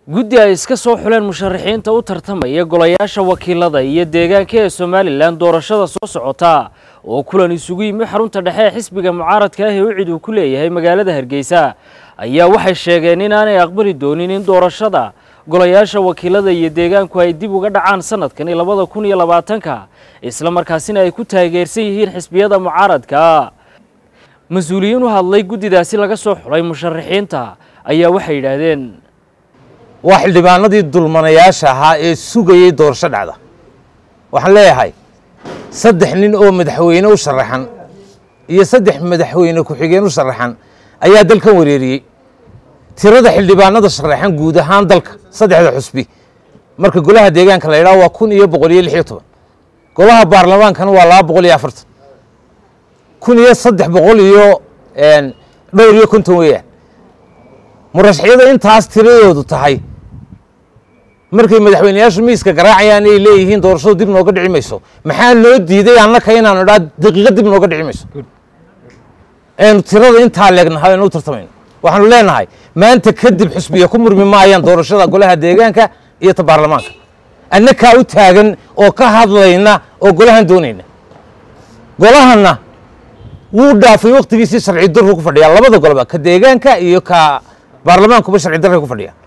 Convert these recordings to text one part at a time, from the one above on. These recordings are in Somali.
guddi ay iska soo xuleen musharaxiinta u tartamaya golayaasha wakiilada iyo deegaanka ee somalilan doorashada soo socota oo kulan isugu yimi xarunta dhexe ee xisbiga mucaaradka ah ee ucid uu ku leeyahay magaalada hargeysa ayaa waxay sheegeen inaanay aqbali doonin in doorashada golayaasha wakiilada iyo deegaanku ay dib uga dhacaan sanadkani labada kun iyo labaatanka isla markaasina ay ku taageersan yihiin xisbiyada mucaaradka mas-uuliyiin u hadlay guddidaasi laga soo xulay musharaxiinta ayaa waxay yidhaahdeen waa xildhibaanadii dulmanayaasha ahaa ee sugayey doorasho dhacda waxaan leeyahay saddex nin oo madaxweyne u sharaxan iyo saddex madaxweyne ku-xigeen u sharaxan ayaa dalkan wareeriyey tirada xildhibaanada sharaxan guud ahaan dalka saddexda xusbi marka golaha deegaanka la yidhaho waa kun iyo boqol iyo lix iyo toban golaha baarlamaankana waa laba boqol iyo afartan kun iyo saddex boqol iyo dhowr iyo konton weeyaan murashaxyada intaas tiradoodu tahay markay madaxweyneyaashu miiska garaacayaan ay leeyihiin doorashadu dib nooga dhici mayso maxaa loo diiday annaka inaanu idhaa daqiiqad dib nooga dhici mayso aynu tirada intaa leegnahay aynu u tartamayno waxaanu leenahay maanta kadib xusbiya ku murmi maayaan doorashada golaha deegaanka iyo ta baarlamaanka annakaa u taagan oo ka hadlayna oo golahan doonayna golahana wuu dhaafay waktigiisii sharci darru ku fadhiyaa labada golba ka deegaanka iyo ka baarlamaankuba sharci darray ku fadhiyaa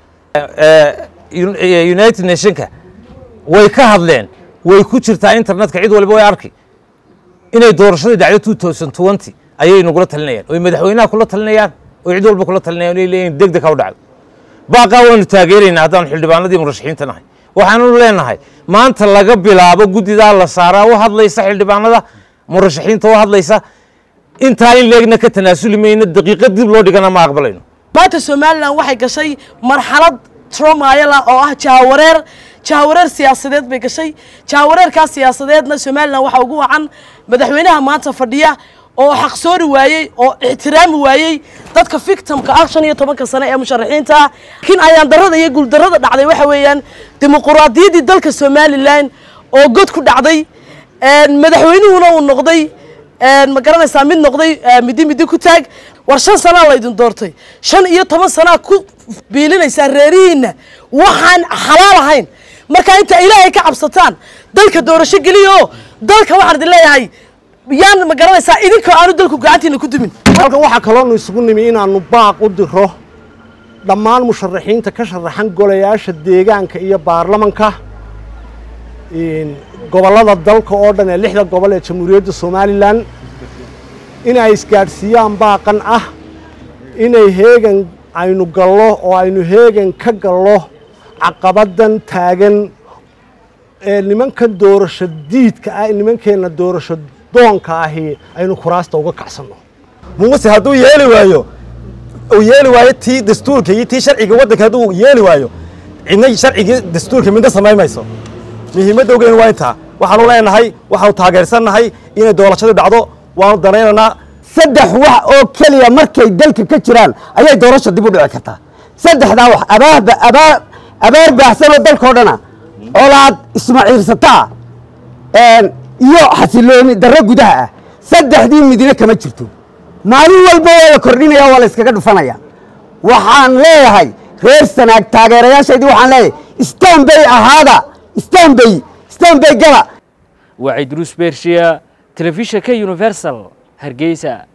united nationka way ka hadleen way ku jirtaa internetka cid waliba way arki inay doorashadii dhacdo two thousand twenty ayay nagula talinayaan oy madaxweynaha kula talinayaan oy cid walba kula talinayaan inay leeyihin deg deg ha u dhacdo baaqaa waynu taageeraynaa haddaanu xildhibaanadii murashaxiinta nahay waxaanu leenahay maanta laga bilaabo guddidaa la saaraa u hadlaysa xildhibaanada murashaxiinta u hadlaysa intaa in leegna ka tanaasuli mayno daqiiqad dib loo dhigana ma aqbalayno maanta somalilan waxay gashay marxalad tromayala oo ah jahawareer jahawareer siyaasadeed bay gashay jahawareerkaas siyaasadeedna somalilan waxaa ugu wacan madaxweynaha maanta fadhiya oo xaqsoori waayey oo ixtiraami waayey dadka victimka ah shan iyo tobanka sane ee musharaxiinta ah laakiin ayaan darada iyo guuldarada dhacday waxa weeyaan dimuquraadiyaddii dalka somalilan oo god ku dhacday madaxweynuhuna uu noqday ma garanaysaa mid noqday midi midi ku taag war shan sanaa laydin doortay shan iyo toban sanaa ku biilinaysaa reerihiinna waxaan xalaal ahayn markaa inta ilaahay ka cabsataan dalka doorasho geliya oo dalka waxaan idin leeyahay yaan ma garanaysaa idinkoo aanu dalku gacantiina ku dumin halkan waxaa kaloonu isugu nimi inaanu baaq u diro dhammaan musharaxiinta ka sharaxan golayaasha deegaanka iyo baarlamanka gobollada dalka oo dhan ee lixda gobol ee jamhuuriyadda somalilan inay isgaadhsiiyaan baaqan ah inay heegan aynu gallo oo aynu heegan ka gallo caqabaddan taagan ee nimankan doorasho diidka ah nimankeenna doorasho doonka ahi aynu kuraasta uga kacsanno muuse hadduu yeeli waayo uu yeeli waayo tii dastuurka iyo tii sharciga waddanka hadduu yeeli waayo cidna sharcigii dastuurka midna samayn mayso muhiimadda ogeyn waa intaa waxaanu leenahay waxaanu taageersannahay inay doorashadu dhacdo waanu danaynaynaa saddex wax oo keliya markay dalka ka jiraan ayay doorasha dib u dhici kartaa saddexdaa wax abaarba abaar abaar baahsanoo dalkao dhana olaad ismaciirsataa iyo xasilooni darro gudaha ah saddexdii midna kama jirto maalin walba waa la kordhinaya waa la iskaga dhufanaya waxaan leeyahay reer sanaag taageerayaashaydii waxaan leeyahay stanbay ahaada stanbay stanbay gala waa cidruus bershiya telefishinka universal hargeysa